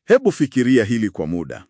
Hebu fikiria hili kwa muda.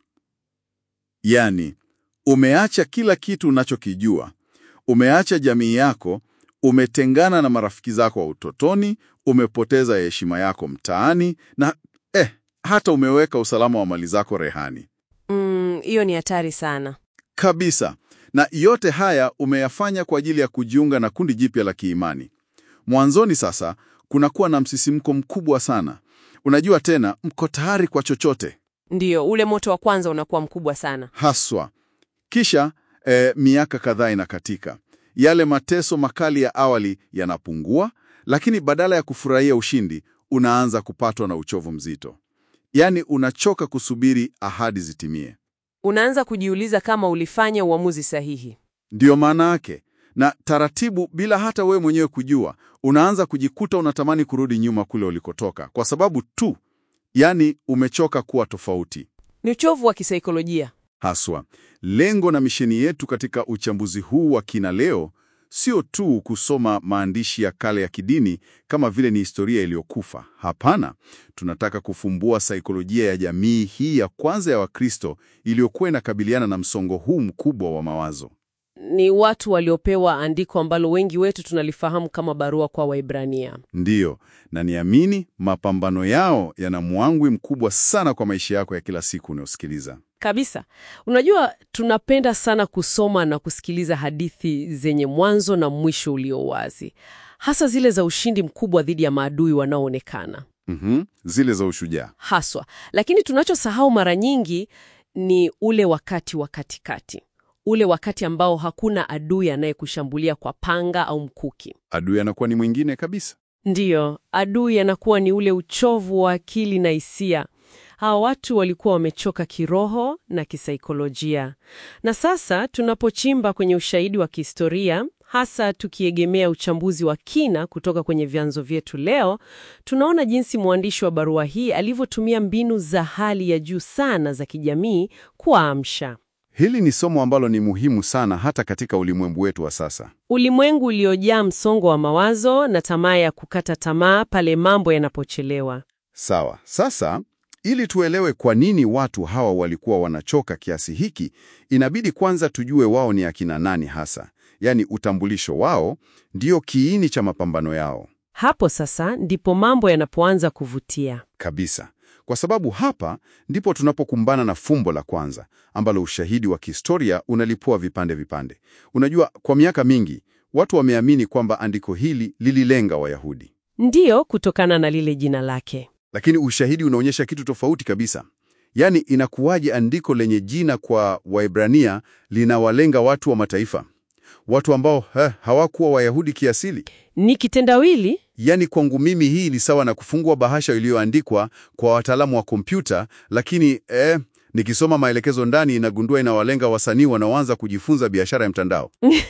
Yaani, umeacha kila kitu unachokijua, umeacha jamii yako, umetengana na marafiki zako wa utotoni, umepoteza heshima yako mtaani na eh, hata umeweka usalama wa mali zako rehani Mm, hiyo ni hatari sana. kabisa. Na yote haya umeyafanya kwa ajili ya kujiunga na kundi jipya la kiimani. Mwanzoni sasa kunakuwa na msisimko mkubwa sana. Unajua tena, mko tayari kwa chochote Ndiyo, ule moto wa kwanza unakuwa mkubwa sana. haswa. Kisha eh, miaka kadhaa inakatika, yale mateso makali ya awali yanapungua, lakini badala ya kufurahia ushindi, unaanza kupatwa na uchovu mzito. Yaani unachoka kusubiri ahadi zitimie. Unaanza kujiuliza kama ulifanya uamuzi sahihi. Ndiyo maana yake. Na taratibu, bila hata wewe mwenyewe kujua, unaanza kujikuta unatamani kurudi nyuma kule ulikotoka, kwa sababu tu, yani umechoka kuwa tofauti. Ni uchovu wa kisaikolojia. Haswa, lengo na misheni yetu katika uchambuzi huu wa kina leo sio tu kusoma maandishi ya kale ya kidini kama vile ni historia iliyokufa. Hapana, tunataka kufumbua saikolojia ya jamii hii ya kwanza ya Wakristo iliyokuwa inakabiliana na msongo huu mkubwa wa mawazo. Ni watu waliopewa andiko ambalo wengi wetu tunalifahamu kama barua kwa Waibrania. Ndiyo, na niamini mapambano yao yana mwangwi mkubwa sana kwa maisha yako ya kila siku unayosikiliza. Kabisa. Unajua, tunapenda sana kusoma na kusikiliza hadithi zenye mwanzo na mwisho ulio wazi, hasa zile za ushindi mkubwa dhidi ya maadui wanaoonekana Mhm, zile za ushujaa. haswa. Lakini tunachosahau mara nyingi ni ule wakati wa katikati, ule wakati ambao hakuna adui anayekushambulia kwa panga au mkuki. Adui anakuwa ni mwingine kabisa. Ndiyo, adui anakuwa ni ule uchovu wa akili na hisia. Hawa watu walikuwa wamechoka kiroho na kisaikolojia. Na sasa tunapochimba kwenye ushahidi wa kihistoria, hasa tukiegemea uchambuzi wa kina kutoka kwenye vyanzo vyetu leo, tunaona jinsi mwandishi wa barua hii alivyotumia mbinu za hali ya juu sana za kijamii kuwaamsha. Hili ni somo ambalo ni muhimu sana hata katika ulimwengu wetu wa sasa. Ulimwengu uliojaa msongo wa mawazo na tamaa ya kukata tamaa pale mambo yanapochelewa. Sawa. Sasa, ili tuelewe kwa nini watu hawa walikuwa wanachoka kiasi hiki, inabidi kwanza tujue wao ni akina nani hasa. Yaani utambulisho wao ndio kiini cha mapambano yao. Hapo sasa ndipo mambo yanapoanza kuvutia. Kabisa. Kwa sababu hapa ndipo tunapokumbana na fumbo la kwanza ambalo ushahidi wa kihistoria unalipua vipande vipande. Unajua, kwa miaka mingi watu wameamini kwamba andiko hili lililenga Wayahudi, Ndiyo, kutokana na lile jina lake. lakini ushahidi unaonyesha kitu tofauti kabisa. Yaani, inakuwaje andiko lenye jina kwa Waebrania linawalenga watu wa mataifa, watu ambao eh, hawakuwa Wayahudi kiasili? Ni kitendawili. Yaani kwangu mimi hii ni sawa na kufungua bahasha iliyoandikwa kwa wataalamu wa kompyuta, lakini eh, nikisoma maelekezo ndani inagundua inawalenga wasanii wanaoanza kujifunza biashara ya mtandao.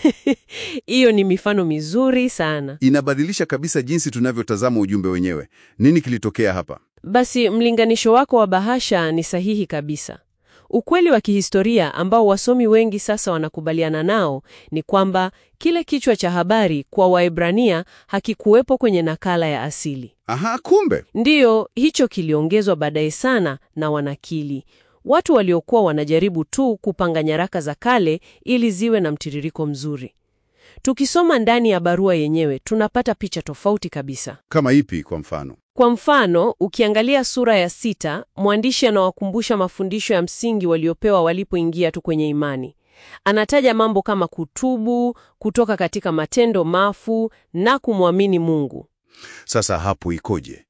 Hiyo ni mifano mizuri sana. Inabadilisha kabisa jinsi tunavyotazama ujumbe wenyewe. Nini kilitokea hapa? Basi mlinganisho wako wa bahasha ni sahihi kabisa. Ukweli wa kihistoria ambao wasomi wengi sasa wanakubaliana nao ni kwamba kile kichwa cha habari kwa Waebrania hakikuwepo kwenye nakala ya asili. Aha, kumbe Ndiyo, hicho kiliongezwa baadaye sana na wanakili, watu waliokuwa wanajaribu tu kupanga nyaraka za kale ili ziwe na mtiririko mzuri. Tukisoma ndani ya barua yenyewe tunapata picha tofauti kabisa. kama ipi? Kwa mfano, Kwa mfano, ukiangalia sura ya sita, mwandishi anawakumbusha mafundisho ya msingi waliopewa walipoingia tu kwenye imani. Anataja mambo kama kutubu, kutoka katika matendo mafu na kumwamini Mungu. sasa hapo ikoje?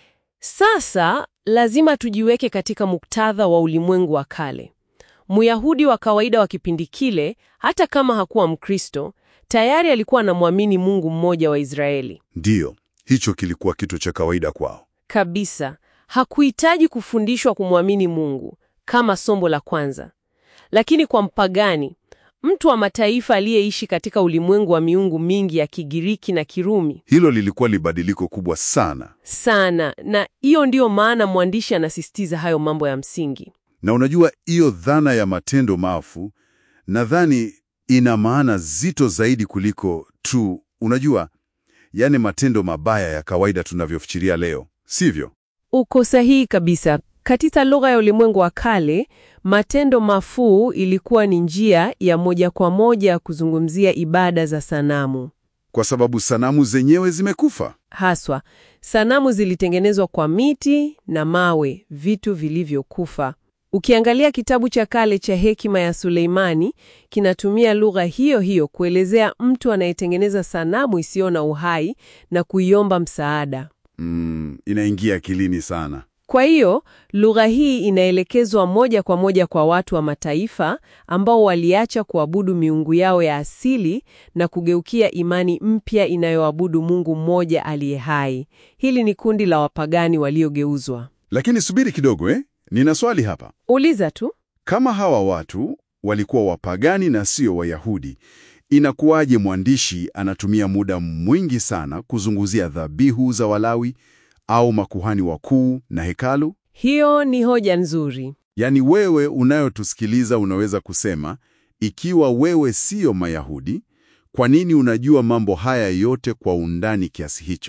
Sasa lazima tujiweke katika muktadha wa ulimwengu wa kale. Myahudi wa kawaida wa kipindi kile, hata kama hakuwa Mkristo, tayari alikuwa anamwamini Mungu mmoja wa Israeli. Ndiyo, hicho kilikuwa kitu cha kawaida kwao. Kabisa, hakuhitaji kufundishwa kumwamini Mungu kama somo la kwanza. Lakini kwa mpagani, mtu wa mataifa aliyeishi katika ulimwengu wa miungu mingi ya Kigiriki na Kirumi Hilo lilikuwa libadiliko kubwa sana. sana, na hiyo ndiyo maana mwandishi anasisitiza hayo mambo ya msingi. Na unajua hiyo dhana ya matendo mafu, nadhani ina maana zito zaidi kuliko tu, unajua, yani matendo mabaya ya kawaida tunavyofikiria leo, sivyo? Uko sahihi kabisa. Katika lugha ya ulimwengu wa kale, matendo mafuu ilikuwa ni njia ya moja kwa moja ya kuzungumzia ibada za sanamu. Kwa sababu sanamu zenyewe zimekufa. Haswa, sanamu zilitengenezwa kwa miti na mawe, vitu vilivyokufa. Ukiangalia kitabu cha kale cha Hekima ya Suleimani, kinatumia lugha hiyo hiyo kuelezea mtu anayetengeneza sanamu isiyo na uhai na kuiomba msaada. Mm, inaingia akilini sana. Kwa hiyo lugha hii inaelekezwa moja kwa moja kwa watu wa mataifa ambao waliacha kuabudu miungu yao ya asili na kugeukia imani mpya inayoabudu Mungu mmoja aliye hai. Hili ni kundi la wapagani waliogeuzwa. Lakini subiri kidogo eh? Nina swali hapa. Uliza tu. Kama hawa watu walikuwa wapagani na sio Wayahudi, inakuwaje mwandishi anatumia muda mwingi sana kuzungumzia dhabihu za Walawi au makuhani wakuu na hekalu? Hiyo ni hoja nzuri. Yaani wewe unayotusikiliza unaweza kusema, ikiwa wewe siyo Mayahudi, kwa nini unajua mambo haya yote kwa undani kiasi hicho?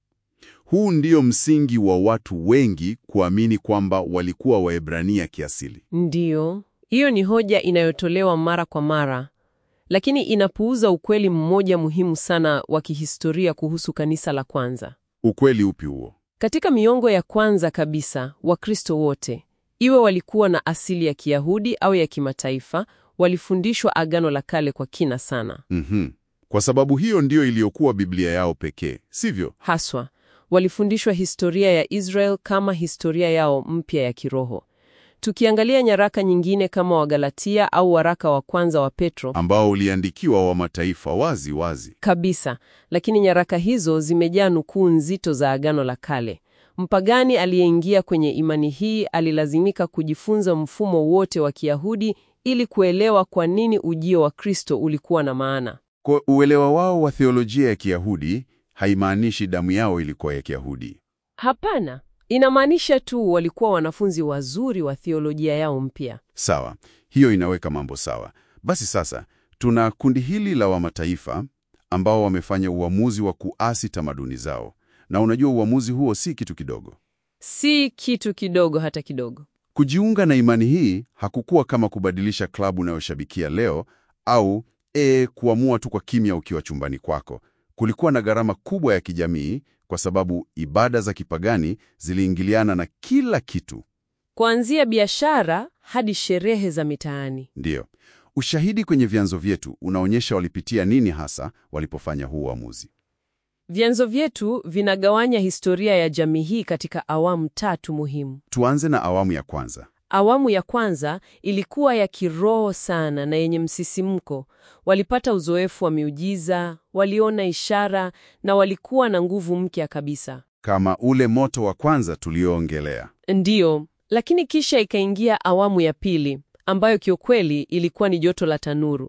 Huu ndio msingi wa watu wengi kuamini kwamba walikuwa Waebrania kiasili. Ndiyo, hiyo ni hoja inayotolewa mara kwa mara, lakini inapuuza ukweli mmoja muhimu sana wa kihistoria kuhusu kanisa la kwanza. Ukweli upi huo? Katika miongo ya kwanza kabisa, Wakristo wote, iwe walikuwa na asili ya Kiyahudi au ya kimataifa, walifundishwa Agano la Kale kwa kina sana. Mhm. Kwa sababu hiyo ndiyo iliyokuwa Biblia yao pekee, sivyo? Haswa, walifundishwa historia ya Israel kama historia yao mpya ya kiroho. Tukiangalia nyaraka nyingine kama Wagalatia au waraka wa kwanza wa Petro, Ambao uliandikiwa wa mataifa wazi wazi. kabisa, lakini nyaraka hizo zimejaa nukuu nzito za Agano la Kale. Mpagani aliyeingia kwenye imani hii alilazimika kujifunza mfumo wote wa Kiyahudi ili kuelewa kwa nini ujio wa Kristo ulikuwa na maana. Kwa uelewa wao wa theolojia ya Kiyahudi haimaanishi damu yao ilikuwa ya Kiyahudi. Hapana, inamaanisha tu walikuwa wanafunzi wazuri wa theolojia yao mpya. Sawa, hiyo inaweka mambo sawa. Basi sasa tuna kundi hili la wamataifa ambao wamefanya uamuzi wa kuasi tamaduni zao, na unajua uamuzi huo si kitu kidogo. Si kitu kidogo hata kidogo. Kujiunga na imani hii hakukuwa kama kubadilisha klabu unayoshabikia leo au e, kuamua tu kwa kimya ukiwa chumbani kwako. Kulikuwa na gharama kubwa ya kijamii, kwa sababu ibada za kipagani ziliingiliana na kila kitu. Kuanzia biashara hadi sherehe za mitaani. Ndiyo, ushahidi kwenye vyanzo vyetu unaonyesha walipitia nini hasa walipofanya huu uamuzi. Vyanzo vyetu vinagawanya historia ya jamii hii katika awamu tatu muhimu. Tuanze na awamu ya kwanza. Awamu ya kwanza ilikuwa ya kiroho sana na yenye msisimko. Walipata uzoefu wa miujiza, waliona ishara na walikuwa na nguvu mpya kabisa. Kama ule moto wa kwanza tulioongelea. Ndiyo, lakini kisha ikaingia awamu ya pili ambayo kiukweli ilikuwa ni joto la tanuru.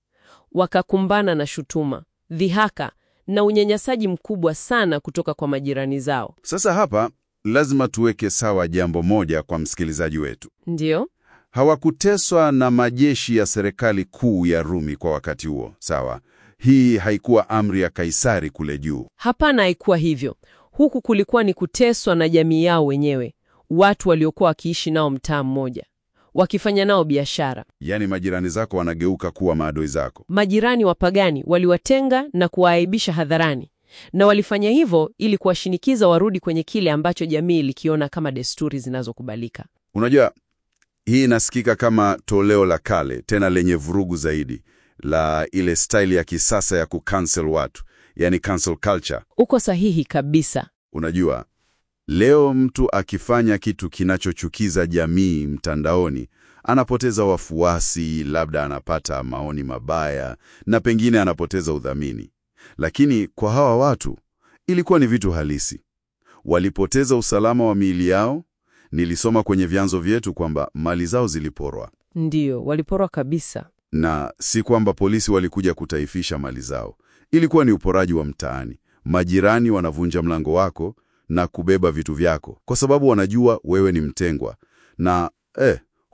Wakakumbana na shutuma, dhihaka na unyanyasaji mkubwa sana kutoka kwa majirani zao. Sasa hapa lazima tuweke sawa jambo moja kwa msikilizaji wetu. Ndiyo, Hawakuteswa na majeshi ya serikali kuu ya Rumi kwa wakati huo, sawa? Hii haikuwa amri ya Kaisari kule juu. hapana, haikuwa hivyo. Huku kulikuwa ni kuteswa na jamii yao wenyewe, watu waliokuwa wakiishi nao mtaa mmoja, wakifanya nao biashara. Yaani majirani zako wanageuka kuwa maadui zako. Majirani wapagani waliwatenga na kuwaaibisha hadharani, na walifanya hivyo ili kuwashinikiza warudi kwenye kile ambacho jamii ilikiona kama desturi zinazokubalika. Unajua, hii inasikika kama toleo la kale tena lenye vurugu zaidi la ile staili ya kisasa ya kucancel watu, yani cancel culture. Uko sahihi kabisa. Unajua, leo mtu akifanya kitu kinachochukiza jamii mtandaoni anapoteza wafuasi, labda anapata maoni mabaya na pengine anapoteza udhamini. Lakini kwa hawa watu ilikuwa ni vitu halisi. Walipoteza usalama wa miili yao. Nilisoma kwenye vyanzo vyetu kwamba mali zao ziliporwa, Ndiyo, waliporwa kabisa. na si kwamba polisi walikuja kutaifisha mali zao. Ilikuwa ni uporaji wa mtaani. Majirani wanavunja mlango wako na kubeba vitu vyako kwa sababu wanajua wewe ni mtengwa, na eh,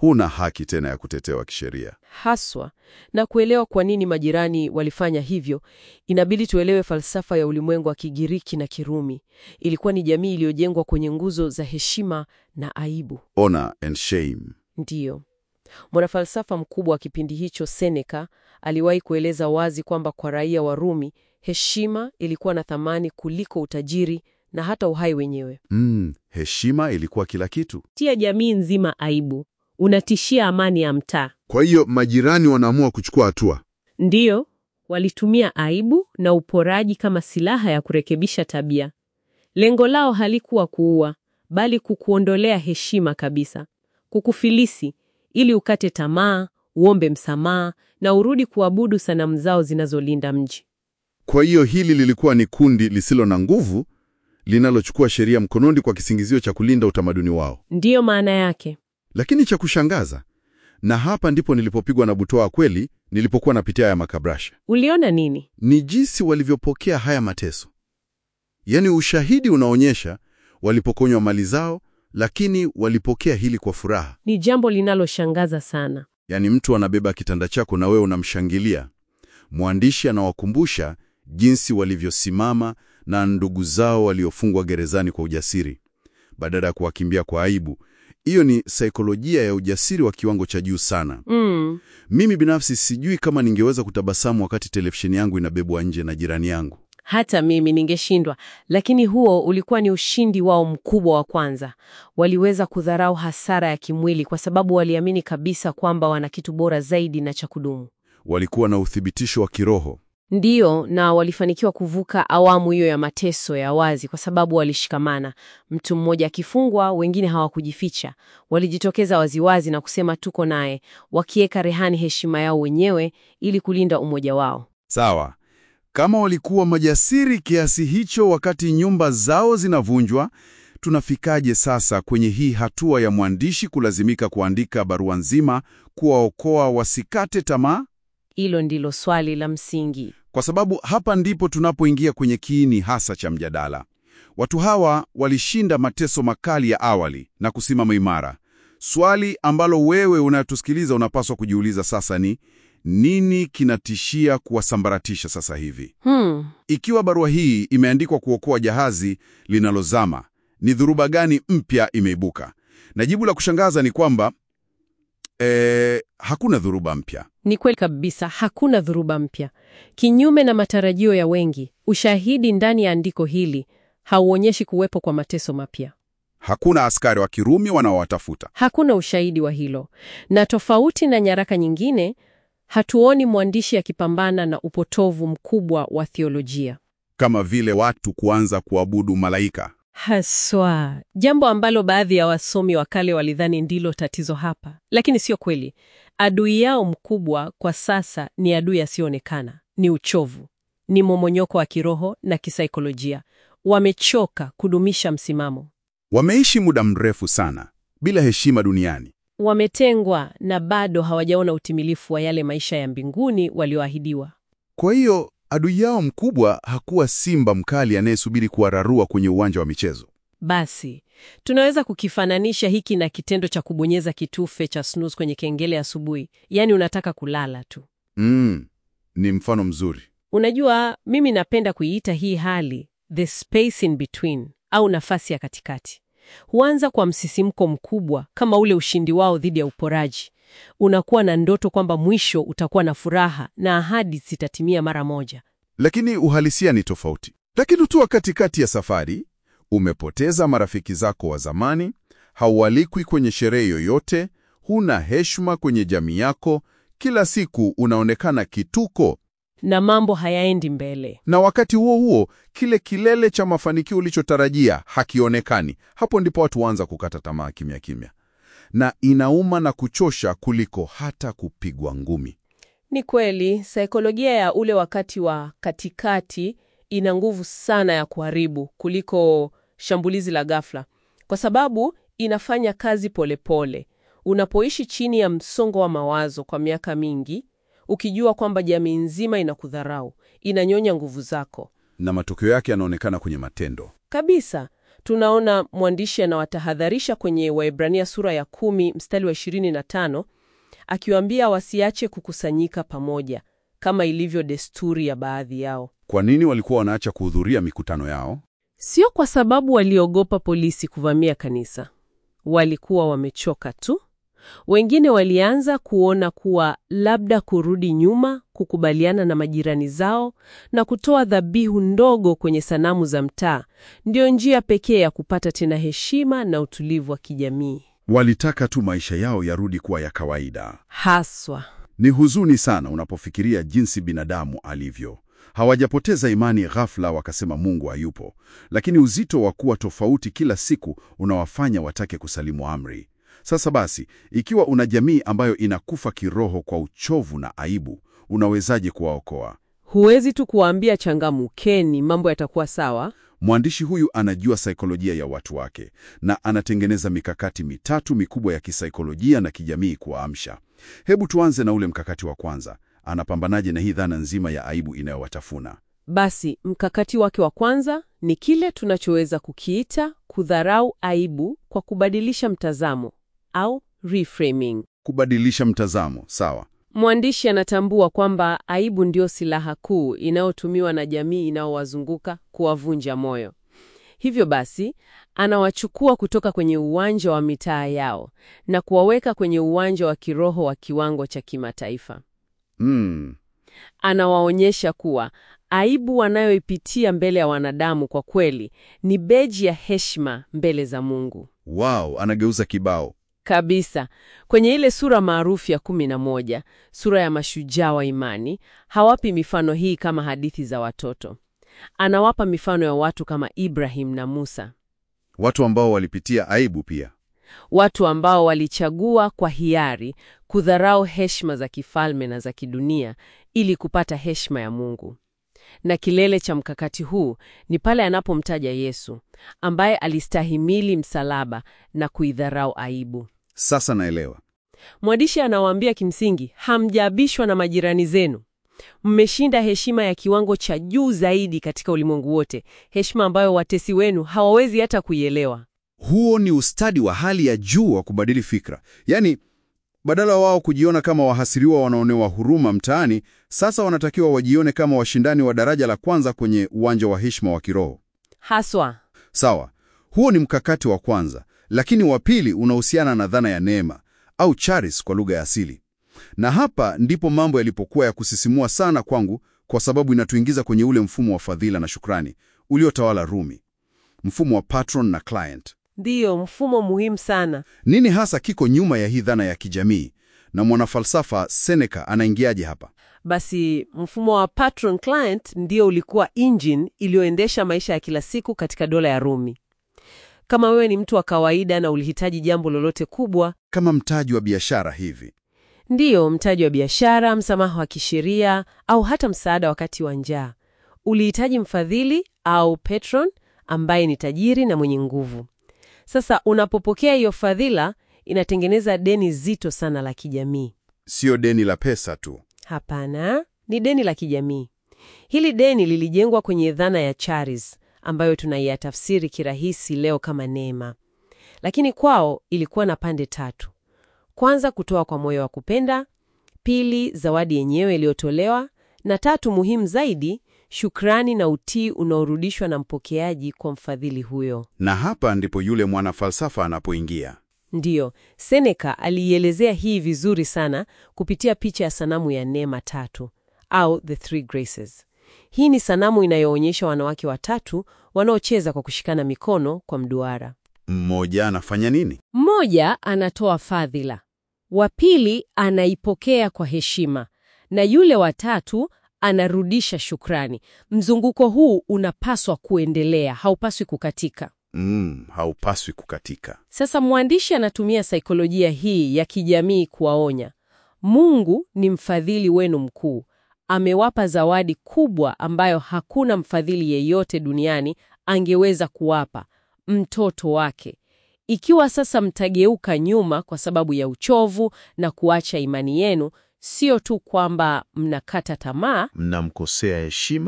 huna haki tena ya kutetewa kisheria. Haswa, na kuelewa kwa nini majirani walifanya hivyo, inabidi tuelewe falsafa ya ulimwengu wa Kigiriki na Kirumi. Ilikuwa ni jamii iliyojengwa kwenye nguzo za heshima na aibu. Honor and shame. Ndiyo. Mwanafalsafa mkubwa wa kipindi hicho Seneca aliwahi kueleza wazi kwamba kwa raia wa Rumi, heshima ilikuwa na thamani kuliko utajiri na hata uhai wenyewe. Mm, heshima ilikuwa kila kitu. Tia jamii nzima aibu, unatishia amani ya mtaa. Kwa hiyo majirani wanaamua kuchukua hatua. Ndiyo, walitumia aibu na uporaji kama silaha ya kurekebisha tabia. Lengo lao halikuwa kuua, bali kukuondolea heshima kabisa, kukufilisi ili ukate tamaa, uombe msamaha na urudi kuabudu sanamu zao zinazolinda mji. Kwa hiyo hili lilikuwa ni kundi lisilo na nguvu linalochukua sheria mkononi kwa kisingizio cha kulinda utamaduni wao. Ndiyo maana yake. Lakini cha kushangaza, na hapa ndipo nilipopigwa na butwaa kweli, nilipokuwa napitia haya makabrasha, Uliona nini? ni jinsi walivyopokea haya mateso. Yaani ushahidi unaonyesha walipokonywa mali zao, lakini walipokea hili kwa furaha. Ni jambo linaloshangaza sana. Yaani mtu anabeba kitanda chako na wewe unamshangilia. Mwandishi anawakumbusha jinsi walivyosimama na ndugu zao waliofungwa gerezani kwa ujasiri badala ya kuwakimbia kwa aibu. Hiyo ni saikolojia ya ujasiri wa kiwango cha juu sana. Mm. Mimi binafsi sijui kama ningeweza kutabasamu wakati televisheni yangu inabebwa nje na jirani yangu. Hata mimi ningeshindwa, lakini huo ulikuwa ni ushindi wao mkubwa wa kwanza. Waliweza kudharau hasara ya kimwili kwa sababu waliamini kabisa kwamba wana kitu bora zaidi na cha kudumu. Walikuwa na uthibitisho wa kiroho. Ndiyo, na walifanikiwa kuvuka awamu hiyo ya mateso ya wazi kwa sababu walishikamana. Mtu mmoja akifungwa, wengine hawakujificha, walijitokeza waziwazi na kusema tuko naye, wakiweka rehani heshima yao wenyewe ili kulinda umoja wao. Sawa. Kama walikuwa majasiri kiasi hicho wakati nyumba zao zinavunjwa, tunafikaje sasa kwenye hii hatua ya mwandishi kulazimika kuandika barua nzima kuwaokoa wasikate tamaa? Hilo ndilo swali la msingi. Kwa sababu hapa ndipo tunapoingia kwenye kiini hasa cha mjadala. Watu hawa walishinda mateso makali ya awali na kusimama imara. Swali ambalo wewe unatusikiliza unapaswa kujiuliza sasa ni nini kinatishia kuwasambaratisha sasa hivi? Hmm. Ikiwa barua hii imeandikwa kuokoa jahazi linalozama, ni dhuruba gani mpya imeibuka? Na jibu la kushangaza ni kwamba eh, hakuna dhuruba mpya. Ni kweli kabisa, hakuna dhuruba mpya. Kinyume na matarajio ya wengi, ushahidi ndani ya andiko hili hauonyeshi kuwepo kwa mateso mapya. Hakuna askari wa Kirumi wanaowatafuta. Hakuna ushahidi wa hilo, na tofauti na nyaraka nyingine, hatuoni mwandishi akipambana na upotovu mkubwa wa theolojia kama vile watu kuanza kuabudu malaika. haswa, jambo ambalo baadhi ya wasomi wa kale walidhani ndilo tatizo hapa, lakini sio kweli. Adui yao mkubwa kwa sasa ni adui asiyoonekana, ni uchovu, ni momonyoko wa kiroho na kisaikolojia. Wamechoka kudumisha msimamo, Wameishi muda mrefu sana bila heshima duniani. wametengwa na bado hawajaona utimilifu wa yale maisha ya mbinguni walioahidiwa. Kwa hiyo adui yao mkubwa hakuwa simba mkali anayesubiri kuwararua kwenye uwanja wa michezo. Basi tunaweza kukifananisha hiki na kitendo cha kubonyeza kitufe cha snooze kwenye kengele asubuhi, yaani unataka kulala tu. Mm, ni mfano mzuri. Unajua, mimi napenda kuiita hii hali the space in between au nafasi ya katikati. Huanza kwa msisimko mkubwa kama ule ushindi wao dhidi ya uporaji. Unakuwa na ndoto kwamba mwisho utakuwa na furaha na ahadi zitatimia mara moja. Lakini uhalisia ni tofauti. Lakini ukiwa katikati ya safari, umepoteza marafiki zako wa zamani, haualikwi kwenye sherehe yoyote, huna heshima kwenye jamii yako, kila siku unaonekana kituko, Na mambo hayaendi mbele. na wakati huo huo kile kilele cha mafanikio ulichotarajia hakionekani. Hapo ndipo watu waanza kukata tamaa kimya kimya, na inauma na kuchosha kuliko hata kupigwa ngumi. Ni kweli, saikolojia ya ule wakati wa katikati ina nguvu sana ya kuharibu kuliko shambulizi la ghafla, kwa sababu inafanya kazi polepole pole. Unapoishi chini ya msongo wa mawazo kwa miaka mingi, ukijua kwamba jamii nzima inakudharau, inanyonya nguvu zako Na matokeo yake yanaonekana kwenye matendo. kabisa. Tunaona mwandishi anawatahadharisha kwenye Waebrania sura ya kumi mstari wa 25 akiwaambia wasiache kukusanyika pamoja kama ilivyo desturi ya baadhi yao. Kwa nini walikuwa wanaacha kuhudhuria mikutano yao? Sio kwa sababu waliogopa polisi kuvamia kanisa, walikuwa wamechoka tu. Wengine walianza kuona kuwa labda kurudi nyuma, kukubaliana na majirani zao na kutoa dhabihu ndogo kwenye sanamu za mtaa ndio njia pekee ya kupata tena heshima na utulivu wa kijamii. Walitaka tu maisha yao yarudi kuwa ya kawaida. Haswa Ni huzuni sana unapofikiria jinsi binadamu alivyo. Hawajapoteza imani ghafla wakasema Mungu hayupo, lakini uzito wa kuwa tofauti kila siku unawafanya watake kusalimu amri. Sasa basi, ikiwa una jamii ambayo inakufa kiroho kwa uchovu na aibu, unawezaje kuwaokoa? huwezi tu kuwaambia changamkeni, mambo yatakuwa sawa. Mwandishi huyu anajua saikolojia ya watu wake na anatengeneza mikakati mitatu mikubwa ya kisaikolojia na kijamii kuwaamsha. Hebu tuanze na ule mkakati wa kwanza. Anapambanaje na hii dhana nzima ya aibu inayowatafuna? Basi mkakati wake wa kwanza ni kile tunachoweza kukiita kudharau aibu kwa kubadilisha mtazamo au reframing. Kubadilisha mtazamo, sawa. Mwandishi anatambua kwamba aibu ndio silaha kuu inayotumiwa na jamii inayowazunguka kuwavunja moyo. Hivyo basi, anawachukua kutoka kwenye uwanja wa mitaa yao na kuwaweka kwenye uwanja wa kiroho wa kiwango cha kimataifa. Mm, Anawaonyesha kuwa aibu wanayoipitia mbele ya wanadamu kwa kweli ni beji ya heshima mbele za Mungu. wow, anageuza kibao. Kabisa. Kwenye ile sura maarufu ya kumi na moja, sura ya mashujaa wa imani, hawapi mifano hii kama hadithi za watoto. Anawapa mifano ya watu kama Ibrahim na Musa, Watu ambao walipitia aibu pia. watu ambao walichagua kwa hiari kudharau heshima za kifalme na za kidunia ili kupata heshima ya Mungu. Na kilele cha mkakati huu ni pale anapomtaja Yesu ambaye alistahimili msalaba na kuidharau aibu. Sasa naelewa. Mwandishi anawaambia kimsingi, hamjaabishwa na majirani zenu, mmeshinda heshima ya kiwango cha juu zaidi katika ulimwengu wote, heshima ambayo watesi wenu hawawezi hata kuielewa. Huo ni ustadi wa hali ya juu wa kubadili fikra. Yaani, badala wao kujiona kama wahasiriwa wanaonewa huruma mtaani, sasa wanatakiwa wajione kama washindani wa daraja la kwanza kwenye uwanja wa heshima wa kiroho. Haswa Sawa, huo ni mkakati wa kwanza, lakini wa pili unahusiana na dhana ya neema au charis kwa lugha ya asili. Na hapa ndipo mambo yalipokuwa ya kusisimua sana kwangu, kwa sababu inatuingiza kwenye ule mfumo wa fadhila na shukrani uliotawala Rumi, mfumo wa patron na client. ndiyo mfumo muhimu sana. Nini hasa kiko nyuma ya hii dhana ya kijamii, na mwanafalsafa Seneca anaingiaje hapa? Basi mfumo wa patron client ndio ulikuwa engine iliyoendesha maisha ya kila siku katika dola ya Rumi. Kama wewe ni mtu wa kawaida na ulihitaji jambo lolote kubwa, Kama mtaji wa biashara hivi. ndiyo mtaji wa biashara, msamaha wa kisheria au hata msaada wakati wa njaa, ulihitaji mfadhili au patron ambaye ni tajiri na mwenye nguvu. Sasa unapopokea hiyo fadhila, inatengeneza deni zito sana la kijamii. Sio deni la pesa tu. Hapana, ni deni la kijamii. Hili deni lilijengwa kwenye dhana ya charis ambayo tunaiyatafsiri kirahisi leo kama neema, lakini kwao ilikuwa na pande tatu: kwanza, kutoa kwa moyo wa kupenda; pili, zawadi yenyewe iliyotolewa; na tatu, muhimu zaidi, shukrani na utii unaorudishwa na mpokeaji kwa mfadhili huyo. Na hapa ndipo yule mwanafalsafa anapoingia. Ndiyo, Seneca aliielezea hii vizuri sana kupitia picha ya sanamu ya neema tatu au the three graces. Hii ni sanamu inayoonyesha wanawake watatu wanaocheza kwa kushikana mikono kwa mduara. Mmoja anafanya nini? Mmoja anatoa fadhila, wa pili anaipokea kwa heshima, na yule wa tatu anarudisha shukrani. Mzunguko huu unapaswa kuendelea, haupaswi kukatika. Mm, haupaswi kukatika. Sasa mwandishi anatumia saikolojia hii ya kijamii kuwaonya, Mungu ni mfadhili wenu mkuu, amewapa zawadi kubwa ambayo hakuna mfadhili yeyote duniani angeweza kuwapa, mtoto wake. Ikiwa sasa mtageuka nyuma kwa sababu ya uchovu na kuacha imani yenu, sio tu kwamba mnakata tamaa, Mnamkosea heshima?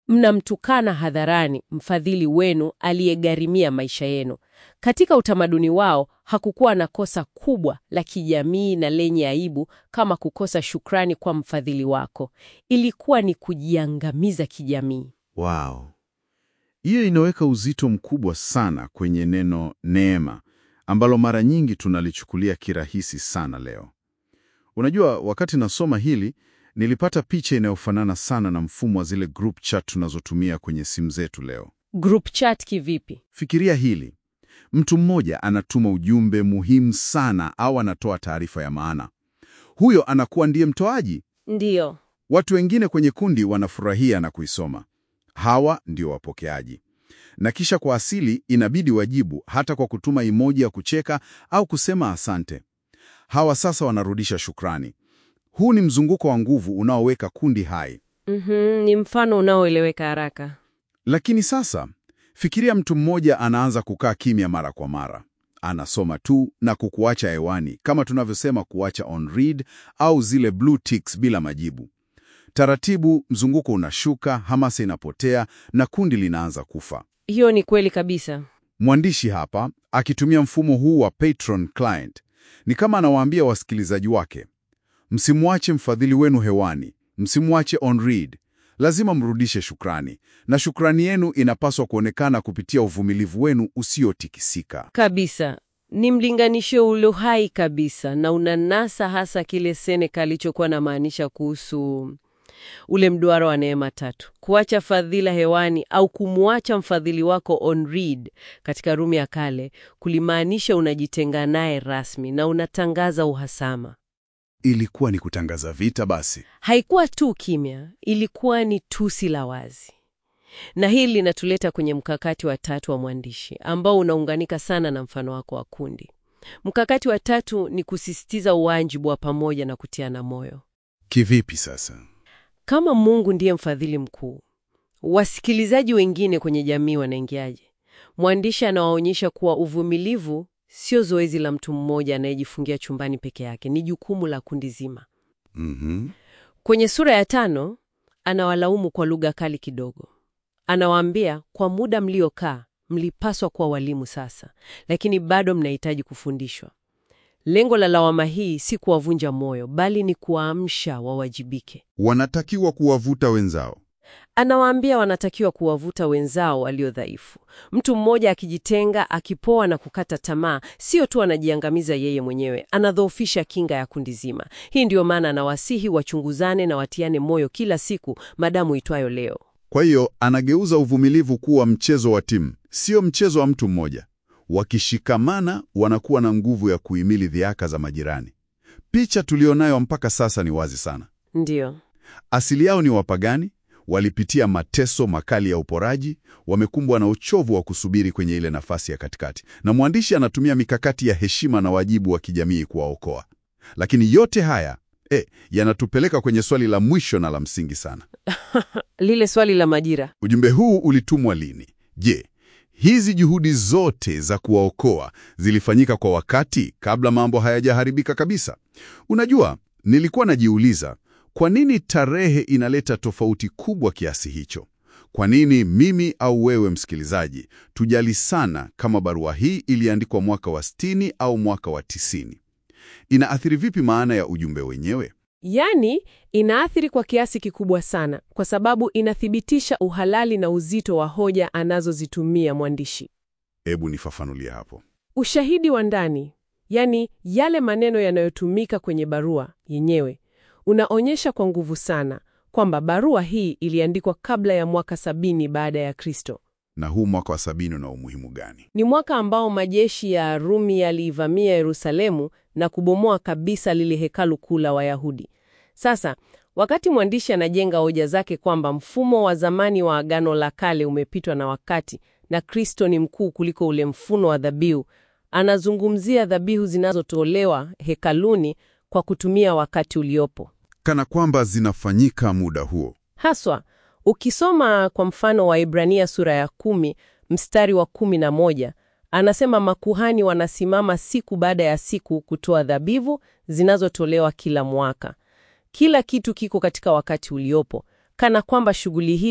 mnamtukana hadharani mfadhili wenu aliyegharimia maisha yenu. Katika utamaduni wao hakukuwa na kosa kubwa la kijamii na lenye aibu kama kukosa shukrani kwa mfadhili wako. Ilikuwa ni kujiangamiza kijamii. Wow. Hiyo inaweka uzito mkubwa sana kwenye neno neema ambalo mara nyingi tunalichukulia kirahisi sana leo. Unajua, wakati nasoma hili nilipata picha inayofanana sana na mfumo wa zile group chat tunazotumia kwenye simu zetu leo. Group chat kivipi? Fikiria hili. Mtu mmoja anatuma ujumbe muhimu sana au anatoa taarifa ya maana. Huyo anakuwa ndiye mtoaji. Ndiyo. Watu wengine kwenye kundi wanafurahia na kuisoma. Hawa ndio wapokeaji. Na kisha kwa asili inabidi wajibu hata kwa kutuma emoji ya kucheka au kusema asante. Hawa sasa wanarudisha shukrani. Huu ni mzunguko wa nguvu unaoweka kundi hai. Mhm, ni mfano unaoeleweka haraka. Lakini sasa fikiria mtu mmoja anaanza kukaa kimya mara kwa mara, anasoma tu na kukuacha hewani, kama tunavyosema kuacha on read au zile blue ticks bila majibu. Taratibu mzunguko unashuka, hamasa inapotea na kundi linaanza kufa. Hiyo ni kweli kabisa. Mwandishi hapa akitumia mfumo huu wa patron client ni kama anawaambia wasikilizaji wake, msimwache mfadhili wenu hewani, msimwache on read. Lazima mrudishe shukrani, na shukrani yenu inapaswa kuonekana kupitia uvumilivu wenu usiotikisika. Kabisa. Ni mlinganisho ulio hai kabisa na unanasa hasa kile Seneca alichokuwa anamaanisha kuhusu ule mduara wa neema tatu, kuacha fadhila hewani au kumwacha mfadhili wako on read katika Rumi ya kale kulimaanisha unajitenga naye rasmi na unatangaza uhasama. Ilikuwa ni kutangaza vita basi. Haikuwa tu kimya, ilikuwa ni tusi la wazi. Na hili linatuleta kwenye mkakati wa tatu wa mwandishi ambao unaunganika sana na mfano wako wa kundi. Mkakati wa tatu ni kusisitiza uwajibu wa pamoja na kutiana moyo. Kivipi sasa? Kama Mungu ndiye mfadhili mkuu, wasikilizaji wengine kwenye jamii wanaingiaje? Mwandishi anawaonyesha kuwa uvumilivu sio zoezi la mtu mmoja anayejifungia chumbani peke yake, ni jukumu la kundi zima. Mhm. Kwenye sura ya tano anawalaumu kwa lugha kali kidogo. Anawaambia, kwa muda mliokaa mlipaswa kuwa walimu sasa, lakini bado mnahitaji kufundishwa. Lengo la lawama hii si kuwavunja moyo, bali ni kuwaamsha wawajibike. Wanatakiwa kuwavuta wenzao. Anawaambia wanatakiwa kuwavuta wenzao walio dhaifu. Mtu mmoja akijitenga, akipoa na kukata tamaa, sio tu anajiangamiza yeye mwenyewe, anadhoofisha kinga ya kundi zima. Hii ndiyo maana anawasihi wachunguzane na watiane moyo kila siku, madamu itwayo leo. Kwa hiyo anageuza uvumilivu kuwa mchezo wa timu, sio mchezo wa mtu mmoja. Wakishikamana wanakuwa na nguvu ya kuhimili dhiaka za majirani. Picha tulionayo mpaka sasa ni wazi sana. Ndiyo. Asili yao ni wapagani, walipitia mateso makali ya uporaji, wamekumbwa na uchovu wa kusubiri kwenye ile nafasi ya katikati, na mwandishi anatumia mikakati ya heshima na wajibu wa kijamii kuwaokoa. Lakini yote haya eh, yanatupeleka kwenye swali la mwisho na la msingi sana. Lile swali la majira. Ujumbe huu ulitumwa lini? Je, hizi juhudi zote za kuwaokoa zilifanyika kwa wakati kabla mambo hayajaharibika kabisa? Unajua, nilikuwa najiuliza kwa nini tarehe inaleta tofauti kubwa kiasi hicho? Kwa nini mimi au wewe msikilizaji tujali sana kama barua hii iliandikwa mwaka wa 60 au mwaka wa 90? Inaathiri vipi maana ya ujumbe wenyewe? Yaani, inaathiri kwa kiasi kikubwa sana, kwa sababu inathibitisha uhalali na uzito wa hoja anazozitumia mwandishi. Hebu nifafanulie hapo. Ushahidi wa ndani, yaani yale maneno yanayotumika kwenye barua yenyewe, unaonyesha kwa nguvu sana kwamba barua hii iliandikwa kabla ya mwaka sabini baada ya Kristo. Na huu mwaka wa sabini una umuhimu gani? Ni mwaka ambao majeshi ya Rumi yaliivamia Yerusalemu na kubomoa kabisa lile hekalu kuu la Wayahudi. Sasa, wakati mwandishi anajenga hoja zake kwamba mfumo wa zamani wa Agano la Kale umepitwa na wakati na Kristo ni mkuu kuliko ule mfumo wa dhabihu, anazungumzia dhabihu zinazotolewa hekaluni kwa kutumia wakati uliopo. Kana kwamba zinafanyika muda huo. Haswa, ukisoma kwa mfano wa Ibrania sura ya kumi mstari wa kumi na moja anasema makuhani wanasimama siku baada ya siku kutoa dhabihu zinazotolewa kila mwaka. Kila kitu kiko katika wakati uliopo, kana kwamba shughuli hizo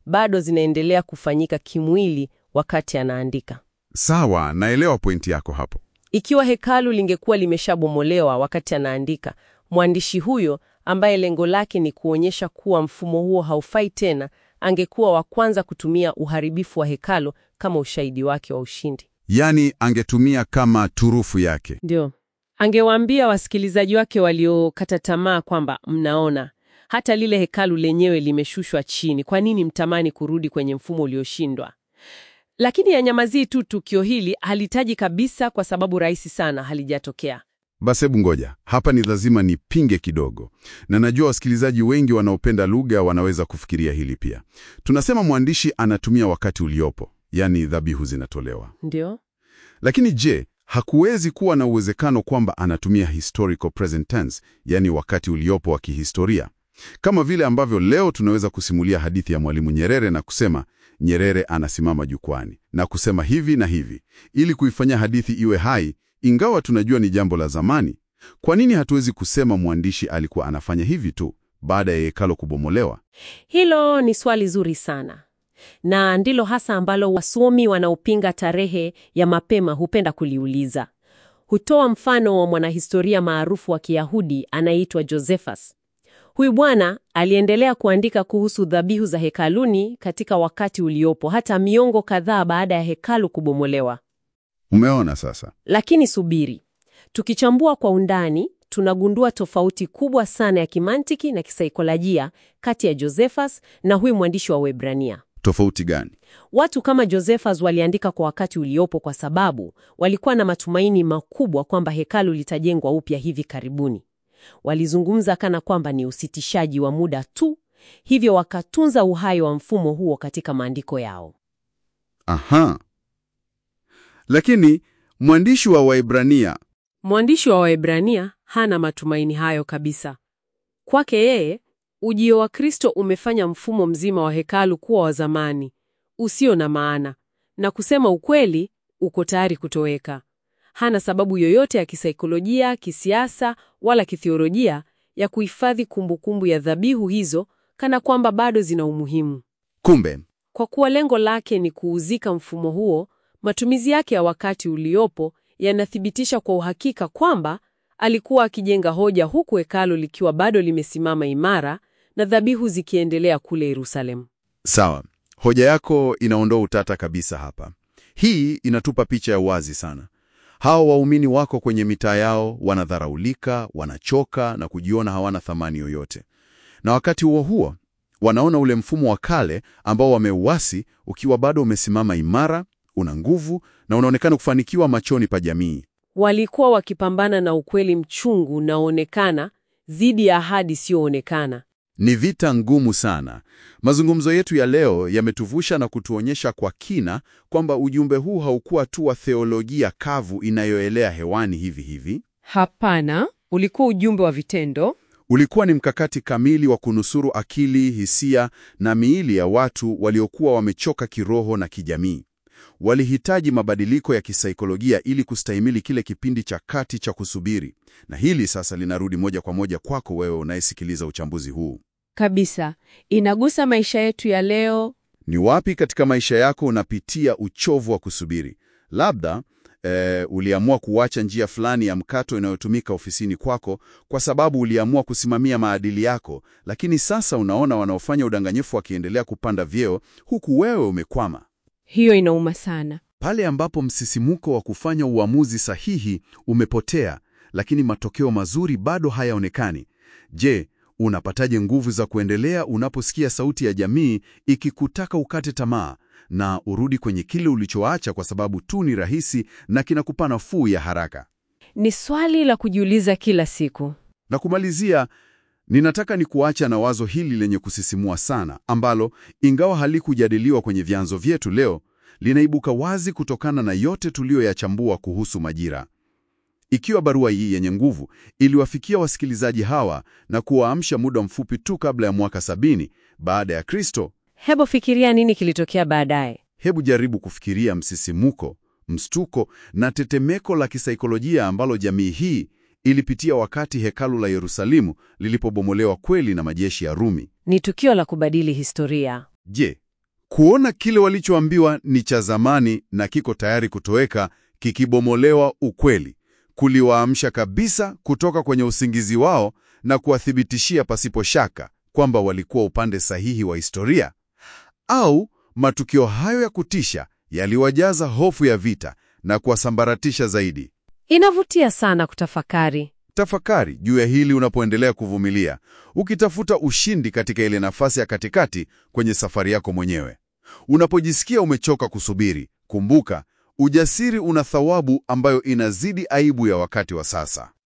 bado zinaendelea kufanyika kimwili wakati anaandika. Sawa, naelewa pointi yako hapo. Ikiwa hekalu lingekuwa limeshabomolewa wakati anaandika, mwandishi huyo ambaye lengo lake ni kuonyesha kuwa mfumo huo haufai tena, angekuwa wa kwanza kutumia uharibifu wa hekalu kama ushahidi wake wa ushindi. Yaani angetumia kama turufu yake. Ndio, angewaambia wasikilizaji wake waliokata tamaa kwamba mnaona, hata lile hekalu lenyewe limeshushwa chini. Kwa nini mtamani kurudi kwenye mfumo ulioshindwa? Lakini yanyamazii tu tukio hili halitaji kabisa, kwa sababu rahisi sana halijatokea. Basi hebu ngoja, hapa ni lazima nipinge kidogo, na najua wasikilizaji wengi wanaopenda lugha wanaweza kufikiria hili pia. Tunasema mwandishi anatumia wakati uliopo, yaani dhabihu zinatolewa. Ndio, Lakini je, hakuwezi kuwa na uwezekano kwamba anatumia historical present tense, yaani wakati uliopo wa kihistoria, kama vile ambavyo leo tunaweza kusimulia hadithi ya Mwalimu Nyerere na kusema Nyerere anasimama jukwani na kusema hivi na hivi, ili kuifanya hadithi iwe hai, ingawa tunajua ni jambo la zamani. Kwa nini hatuwezi kusema mwandishi alikuwa anafanya hivi tu baada ya hekalo kubomolewa? hilo ni swali zuri sana, na ndilo hasa ambalo wasomi wanaopinga tarehe ya mapema hupenda kuliuliza. Hutoa mfano wa mwanahistoria maarufu wa Kiyahudi anayeitwa Josephus. Huyu bwana aliendelea kuandika kuhusu dhabihu za hekaluni katika wakati uliopo hata miongo kadhaa baada ya hekalu kubomolewa. Umeona sasa? Lakini subiri, tukichambua kwa undani, tunagundua tofauti kubwa sana ya kimantiki na kisaikolojia kati ya Josephus na huyu mwandishi wa Waebrania. Tofauti gani? Watu kama Josephus waliandika kwa wakati uliopo kwa sababu walikuwa na matumaini makubwa kwamba hekalu litajengwa upya hivi karibuni. Walizungumza kana kwamba ni usitishaji wa muda tu, hivyo wakatunza uhai wa mfumo huo katika maandiko yao. Aha. Lakini mwandishi wa Waebrania Mwandishi wa Waebrania hana matumaini hayo kabisa. Kwake yeye, ujio wa Kristo umefanya mfumo mzima wa hekalu kuwa wa zamani, usio na maana, na kusema ukweli, uko tayari kutoweka. Hana sababu yoyote ya kisaikolojia, kisiasa wala kithiolojia ya kuhifadhi kumbukumbu ya dhabihu hizo kana kwamba bado zina umuhimu. kumbe Kwa kuwa lengo lake ni kuuzika mfumo huo, matumizi yake ya wakati uliopo yanathibitisha kwa uhakika kwamba alikuwa akijenga hoja huku hekalu likiwa bado limesimama imara na dhabihu zikiendelea kule Yerusalemu. Sawa, hoja yako inaondoa utata kabisa hapa. Hii inatupa picha ya wazi sana. Hawa waumini wako kwenye mitaa yao, wanadharaulika, wanachoka na kujiona hawana thamani yoyote, na wakati huo huo wanaona ule mfumo wa kale ambao wameuasi ukiwa bado umesimama imara, una nguvu na unaonekana kufanikiwa machoni pa jamii. Walikuwa wakipambana na ukweli mchungu unaoonekana dhidi ya ahadi isiyoonekana. Ni vita ngumu sana. Mazungumzo yetu ya leo yametuvusha na kutuonyesha kwa kina kwamba ujumbe huu haukuwa tu wa theolojia kavu inayoelea hewani hivi hivi. Hapana, ulikuwa ujumbe wa vitendo. Ulikuwa ni mkakati kamili wa kunusuru akili, hisia na miili ya watu waliokuwa wamechoka kiroho na kijamii. Walihitaji mabadiliko ya kisaikolojia ili kustahimili kile kipindi cha kati cha kusubiri. Na hili sasa linarudi moja kwa moja kwako wewe unayesikiliza uchambuzi huu. Kabisa, inagusa maisha yetu ya leo. Ni wapi katika maisha yako unapitia uchovu wa kusubiri? Labda eh, uliamua kuacha njia fulani ya mkato inayotumika ofisini kwako kwa sababu uliamua kusimamia maadili yako, lakini sasa unaona wanaofanya udanganyifu wakiendelea kupanda vyeo huku wewe umekwama. Hiyo inauma sana. Pale ambapo msisimuko wa kufanya uamuzi sahihi umepotea, lakini matokeo mazuri bado hayaonekani. Je, unapataje nguvu za kuendelea unaposikia sauti ya jamii ikikutaka ukate tamaa na urudi kwenye kile ulichoacha kwa sababu tu ni rahisi na kinakupa nafuu ya haraka? Ni swali la kujiuliza kila siku. Na kumalizia, ninataka ni kuacha na wazo hili lenye kusisimua sana, ambalo ingawa halikujadiliwa kwenye vyanzo vyetu leo, linaibuka wazi kutokana na yote tuliyoyachambua kuhusu majira. Ikiwa barua hii yenye nguvu iliwafikia wasikilizaji hawa na kuwaamsha muda mfupi tu kabla ya mwaka sabini baada ya Kristo, Hebu fikiria nini kilitokea baadaye. hebu jaribu kufikiria msisimuko, mstuko na tetemeko la kisaikolojia ambalo jamii hii ilipitia wakati hekalu la Yerusalemu lilipobomolewa kweli na majeshi ya Rumi. Ni tukio la kubadili historia. Je, Kuona kile walichoambiwa ni cha zamani na kiko tayari kutoweka, kikibomolewa ukweli, kuliwaamsha kabisa kutoka kwenye usingizi wao na kuwathibitishia pasipo shaka kwamba walikuwa upande sahihi wa historia. Au matukio hayo ya kutisha yaliwajaza hofu ya vita na kuwasambaratisha zaidi. Inavutia sana kutafakari. Tafakari juu ya hili unapoendelea kuvumilia, ukitafuta ushindi katika ile nafasi ya katikati kwenye safari yako mwenyewe. Unapojisikia umechoka kusubiri, kumbuka, ujasiri una thawabu ambayo inazidi aibu ya wakati wa sasa.